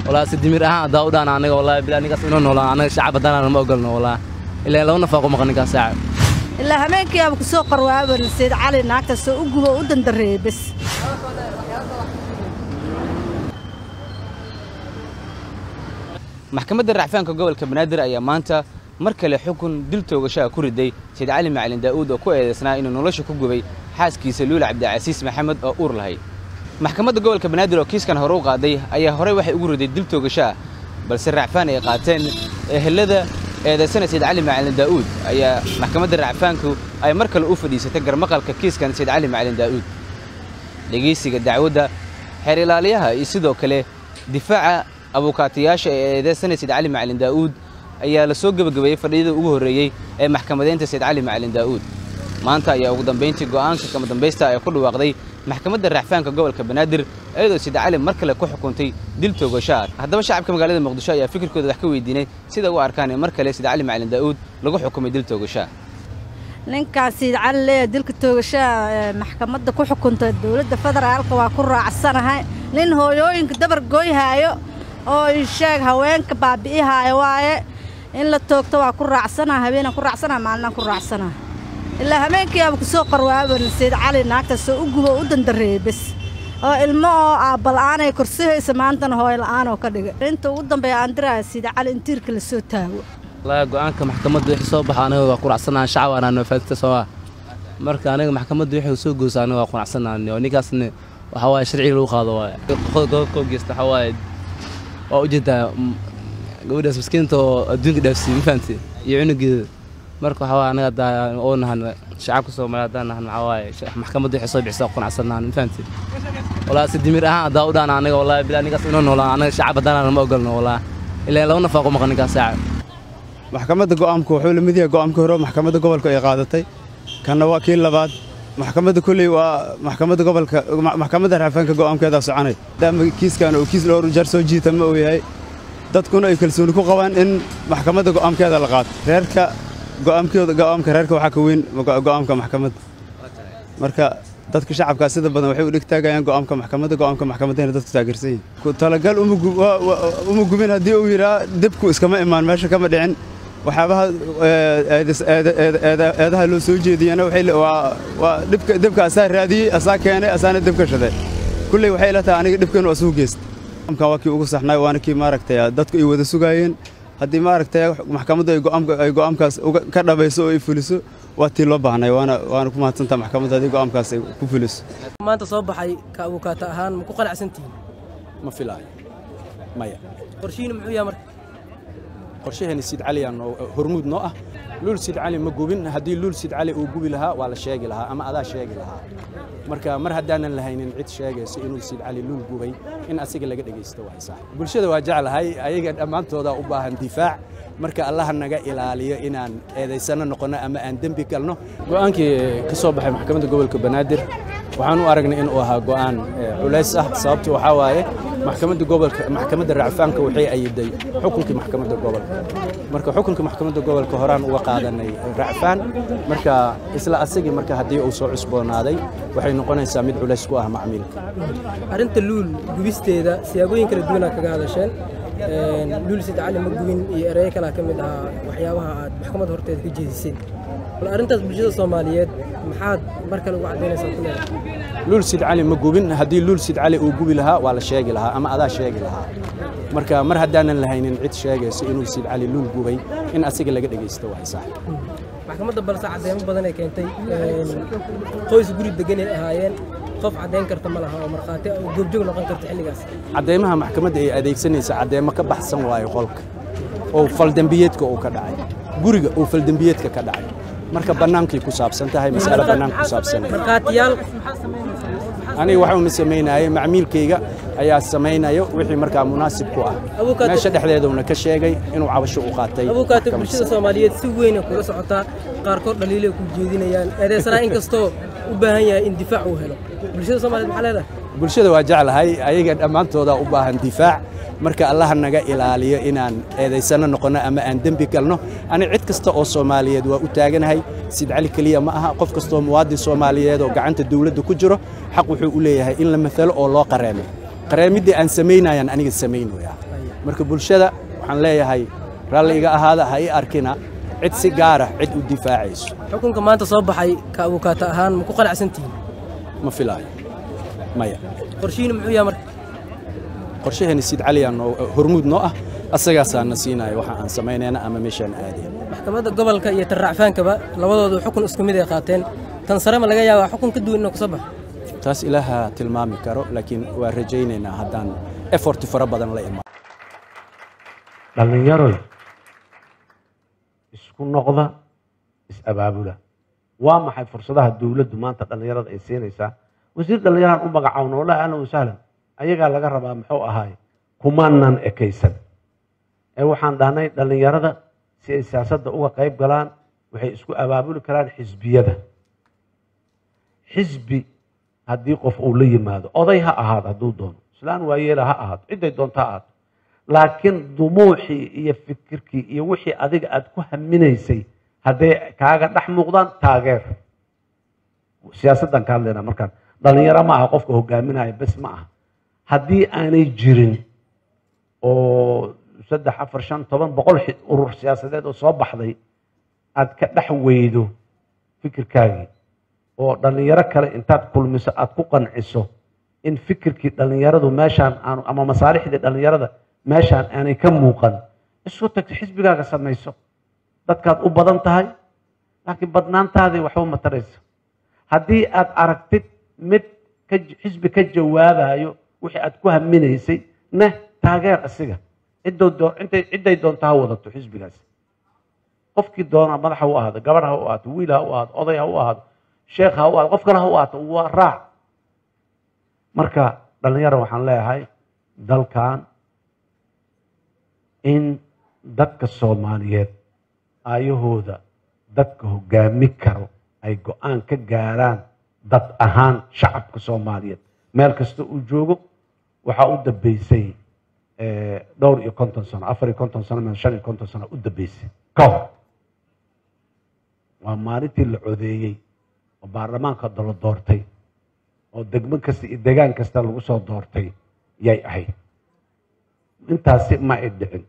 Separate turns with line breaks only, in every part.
walaa si dimir ahaan haddaa u dhaan anaga wallahi bilaa ninkaas inoo noolaan anaga shacab haddaan ma ogolno wallah ilaa laba nafaaqo maqan ninkaas saaca
ilaa habeenkii aaba ku soo qarwaaban sayid cali naagtaasoo u gubo u dandareeyey bes
maxkamadda racfaanka gobolka banaadir ayaa maanta mar kale xukun dil toogashaha ku riday sayid cali macalin daa'uud oo ku eedaysnaa inuu nolosha ku gubay xaaskiisa luula cabdicasiis maxamed oo uur lahayd maxkamadda gobolka banaadir oo kiiskan hore u qaaday ayaa horey waxay ugu riday dil toogashaha balse racfaan ay qaateen ehelada eedaysana sayid cali macalin daa'uud ayaa maxkamadda racfaanku ay mar kale u fadhiisatay garmaqalka kiiskan sayid cali macalin daa'uud dhegaysiga dacwadda xeer ilaaliyaha iyo sidoo kale difaaca abuukaatayaasha ee eedeysana sayid cali macalin daa'uud ayaa la soo gebagabeeyey fadhiyada ugu horreeyey ee maxkamadeynta sayid cali macalin daa'uud maanta ayaa ugu dambayntii go'aanka kama dambaysta ay ku dhawaaqday maxkamadda racfaanka gobolka banaadir iyadoo sayid cali mar kale ku xukuntay dil toogashaha haddaba shacabka magaalada muqdisho ayaa fikirkooda wax ka weydiinay sida u arkaan in mar kale sayid cali macalin daa'uud lagu xukumay dil toogashaha
ninkaan sayid cali leeya dilka toogashaha ee maxkamadda ku xukuntay dowladda federaalka waa ku raacsanahay nin hooyooyinka dabar gooyhaayo oo isheeg haweenka baabi'ihaayo waaye in la toogto waa ku raacsanaha habeenaan ku raacsanaha maalinaan ku raacsanaha ilaa habeenkii aaba ku soo qarwaaban sayid cali naagtaasoo u gubo u dandareeyey bes oo ilmo oo aabbala'aanay korsahaysa maantana hooyo la'aanoo ka dhigay inta ugu dambeeya aan diraya sayid cali in tiirka la soo taago
wallaahi go'aanka maxkamadda wixii soo baxa aniga waa quracsanahan shacab aanaa noofaadista soomaa marka aniga maxkamadda wixii soo goosa aniga waa quracsanahan oo ninkaasna waxaa waaye sharciga lagu qaado waaye gobolka oo geysta waxaa waaye waa ujeedaa gabadhaas maskiinta oo adduunka dhaafsiiyey ma fahamti iyo cunugeeda marka waxaa waaye anaga haddaa oo nahan shacabka soomaaliya haddaan nahan waxaa waaye maxkamadda wixii soo bixisa quracsanahan ma fahamti walaa si dimir ahaan haddaa u dhaan aniga wallahi bilaa ninkaas inoo noolaan anaga shacab haddaan ma ogolno wallah ilaa laba nafaaqo maqan ninkaas saaca
maxkamadda go'aamku wuxuu la mid yahay go'aamkii hore maxkamadda gobolka ay qaadatay kanna waa kii labaad maxkamadda kolley waa maxkamadda gobolka maxkamadda racfaanka go'aamkeedaa soconay maadaama kiiskan uu kiis dhowr jar soo jiita ma uu yahay dadkuna ay kalsooni ku qabaan in maxkamadda go'aamkeeda la qaato reerka go'aamkooda go'aamka reerka waxaa ka weyn go'aamka maxkamadda marka dadka shacabkaa sida badan waxay u dhegtaagayaan go'aamka maxkamadda go'aamka maxkamaddayna dadku taageersan yihin ku talagal uma gubin haddii uu yidhaa dibku iskama imaan meesha kama dhicin waxyaabaha eedaha loo soo jeediyana waa dhibka asaa raadiyey asaa keenay asaana dib ka shaday kulley waxay ila tahay aniga dhibkan waa suu geysta go'aamkan waa kii ugu saxnay waana kii maaragtay dadku ay wada sugaayeen haddii maaragtay maxkamaddu ay go'aamkaas ka dhabayso oo ay fuliso waa tii loo baahnay waana waana ku mahadsantaha maxkamadda haddii go'aamkaas ay ku fuliso
maanta soo baxay ka abukaata ahaan ma ku qanacsantihiin
ma filaayo maya
qorshihiina muxuu yahay marka
qorshaheena siid cali aan hormuud noo ah luul siid cali ma gubin haddii luul siid cali uu gubi lahaa waa la sheegi lahaa ama adaa sheegi lahaa marka mar haddaanan lahaynin cid sheegayso inuu siid cali luul gubay in asiga laga dhegaysto waa sax bulshada waa jeclahay ayaga dhammaantooda u baahan difaac marka allaha naga ilaaliyo inaan eedaysano noqonno ama aan dembi galno go'aankii ka soo baxay maxkamadda gobolka banaadir waxaan u aragnay inuu ahaa go'aan culays ah sababtu waxaa waaye maxkamadda gobolka maxkamadda racfaanka waxay ayiday xukunkii maxkamadda gobolka marka xukunkii maxkamadda gobolka horaan uga qaadanay racfaan marka isla asagii marka haddii uu soo cusboonaaday waxay noqonaysaa mid culays ku ah macmiilka
arrinta luul gubisteeda siyaabooyin kala duwanaa kaga hadasheen luul sid cali ma gubin iyo ereyo kalaa ka mid ahaa waxyaabaha aad maxkamadda horteeda ka jeediseen bal arrintaas bulshada soomaaliyeed maxaad mar kale ugu caddaynaysaa ku leedahay
luul sid cali ma gubin haddii luul sid cali uu gubi lahaa waa la sheegi lahaa ama adaa sheegi lahaa marka mar haddaanan lahaynin cid sheegayso inuu sid cali luul gubay in asiga laga dhegaysto waa sax
maxkamadda balse cadeymo badan ay keentay qoys guri deganay ahaayeen qof caddayn karta ma laha oo markhaati oo goobjoog noqon karta xilligaas
cadeymaha maxkamadda ay adeegsanaysa cadeymo ka baxsan waayo qolka oo faldembiyeedka uu ka dhacay guriga uu faldembiyeedka ka dhacay marka bannaankay ku saabsan tahay mas'alo bannaanka ku saabsan
markhaatiyaal
aniga waxuma samaynayay macmiilkayga ayaa samaynayo wixii markaa munaasib ku ah
Abukaate-
meesha dhexdeeduna ka sheegay inuu cabasho u qaatay
abukaata
maxkamadda
bulshada soomaaliyeed si weyn ay kula socotaa qaarkood dhaliilay ku jeedinayaan eedeysanaa inkastoo u baahan yahay in difaac uu helo bulshada soomaaliyeed maxaa leedahay
bulshada waa jeclahay ayaga dhammaantooda u baahan difaac marka allaha naga ilaaliyo inaan eedaysano noqonno ama aan dembi galno ani cid kasta oo soomaaliyeed waa u taaganahay sid cali keliya ma aha qof kastoo muwaadin soomaaliyeed oo gacanta dawladda ku jiro xaq wuxuu u leeyahay in la matalo oo loo qareemo qareemiddii aan samaynayaan aniga samaynaya marka bulshada waxaan leeyahay raalli iga ahaada ha ii arkina cid si gaara cid u difaacayso
xukunka maanta soo baxay ka abukaata ahaan ma ku qanacsantihiin
ma filaayo maya
qorshihiina muxuu yahay marka
qorshaheeni siid caliyaa noo hormuud noo ah asagaasaa na siinaya waxa aan samaynayna ama meeshaan aadayna
maxkamadda gobolka iyo tan racfaankaba labadoodu xukun isku mid ay qaateen tan sare ma laga yaabaa xukun ka duwan inuu ka soo baxo
taas ilaaha tilmaami karo laakiin waa rajaynaynaa haddaan efforti fara badan la imaan
dhallinyaroy isku noqda is-abaabula waa maxay fursadaha dowladdu maanta dhallinyarada ay siinaysaa wasiir dhallinyaraan u magacaawna wallahi ahlan wasahlan ayagaa laga rabaa muxuu ahaay kumaanan ekaysan ee waxaan dhahnay dhallinyarada si ay siyaasadda uga qayb galaan waxay isku abaabuli karaan xisbiyada xisbi haddii qof uu la yimaado oday ha ahaado hadduu doono islaan waayeela ha ahaato cidday doonto ha ahaato laakiin dumuuxii iyo fikirkii iyo wixii adiga aad ku haminaysay hadday kaaga dhex muuqdaan taageer siyaasaddan ka hadlaynaa markaan dhallinyaro ma aha qofka hogaaminaya bes ma aha haddii aanay jirin oo saddex afar shan toban boqol xi- urur siyaasadeed oo soo baxday aad ka dhex weydo fikirkaagii oo dhallinyaro kale intaad kulmiso aad ku qanciso in fikirkii dhallinyaradu meeshaan aanu ama masaalixdii dhallinyarada meeshaan aanay ka muuqan isu tagto xisbigaaga samayso dadkaad u badan tahay laakiin badnaantaadii waxba ma tarayso haddii aad aragtid mid ka xisbi ka jawaabayo wixii aad ku haminaysay neh taageer asiga ciddoo doo- intay- cidday doonto ha wadato xisbigaasi qofkii doona madax ha u ahaado gabadh ha u ahaato wiil ha u ahaado oday ha u ahaado sheekh ha u ahaado qof kale ha u ahaato waa raac marka dhallinyaro waxaan leeyahay dalkan in dadka soomaaliyeed aayahooda dadka hogaami karo ay go-aan ka gaaraan dad ahaan shacabka soomaaliyeed meel kasta uu joogo waxaa u dambeysay eh, dhowr iyo konton sano afar iyo konton sano ama shan iyo konton sano u dambeysay ka hor waa maalintii la codeeyey oo baarlamaanka la doortay oo degmo kasta iyo degaan kasta lagu soo doortay yay ahayd intaasi ma ay dhicin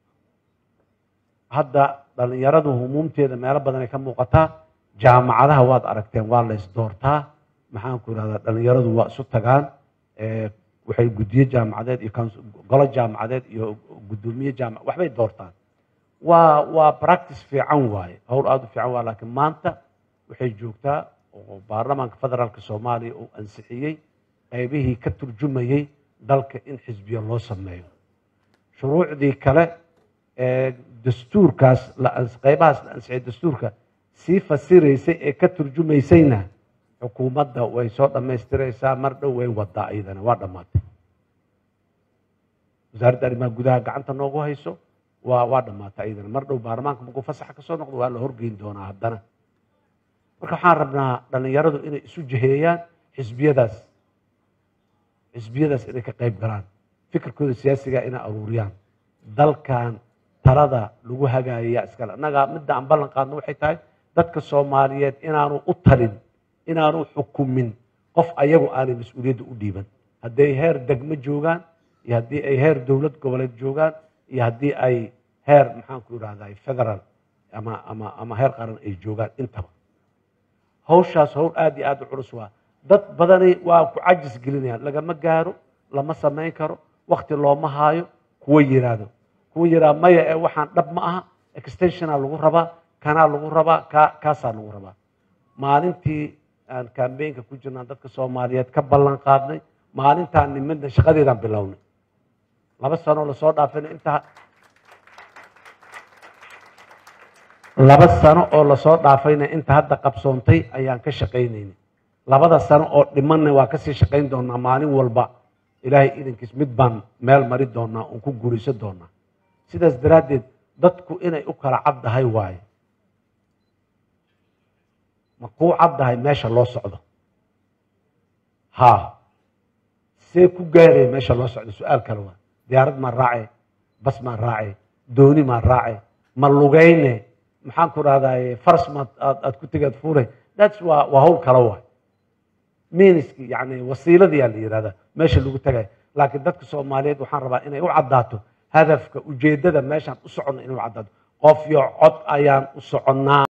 hadda dhallinyaradu humuumteeda meelo badan ay ka muuqataa jaamacadaha waad aragteen waa la isdoortaa maxaan ku irahdaa dhallinyaradu waa isu tagaan eh, waxay guddiye jaamacadeed iyo council- golo jaamacadeed iyo guddoomiye jaamac waxbay doortaan waa waa practice fiican waaye howl aada u fiican waa laakiin maanta waxay joogtaa oo baarlamaanka federaalka soomaaliya uu ansixiyey qaybihii ka turjumayey dalka in xisbiya loo sameeyo shuruucdii kale ee dastuurkaas la ans- qaybahaas la ansixiyay dastuurka sii fasiraysay ee ka turjumaysayna xukuumadda way soo dhammaystiraysaa mar dhow way wadaa iyadana waa dhammaatay wasaaradda arrimaha gudaha gacanta noogu hayso waa waa dhammaatay iyadana mar dhow baarlamaanka markuu fasaxa ka soo noqdo waa la horgeyn doonaa haddana marka waxaan rabnaa dhallinyaradu inay isu jiheeyaan xisbiyadaas xisbiyadaas inay ka qayb galaan fikirkooda siyaasiga inay aruuriyaan dalkan talada lagu hagaayaya iskale annaga midda aan ballan qaadno waxay tahay dadka soomaaliyeed inaanu u talin inaanu xukumin qof ayagu aanay mas-uuliyadda u dhiiban hadday heer degmo joogaan iyo haddii ay heer dowlad goboleed joogaan iyo haddii ay heer maxaan ku idhahdaa federal ama ama ama heer qaran ay joogaan intaba hawshaas hawl aad iyo aad u culus waa dad badani waa ku cajis gelinayaan lagama gaaro lama samayn karo wakti looma haayo kuwa yiraahdo kuwa yiraa maya ee waxaan dhab ma aha extensiona lagu rabaa kanaa lagu rabaa ka kaasaa lagu rabaa maalintii aan kambeynka ku jirnaan dadka soomaaliyeed ka ballan qaadnay maalintaan nimidna shaqadeedaan bilownay laba sano lasoo dhaafina intaa laba sano oo lasoo dhaafayna inta hadda qabsoontay ayaan ka shaqaynaynay labada sano oo dhimanna waa kasii shaqayn doonaa maalin walba ilaahay idankiis mid baan meel mari doonaa oon ku guuraysan doonaa sidaas daraaddeed dadku inay u kala caddahay waaye ma kuu caddahay meesha loo socdo haa see ku gaaraya meesha loo socdo su-aal kale waa diyaarad maan raace bas maan raace dooni maan raace ma lugayne maxaan ku rahdaa faras maad aad aad ku tegaad fuure thats waa waa hawl kale waay miniski yani wasiiladiyaa la yihahdaa meesha lagu tagay laakiin dadka soomaaliyeed waxaan rabaa inay u caddaato hadafka ujeeddada meeshaan u soconno inuu caddaado qof iyo cod ayaan u soconnaa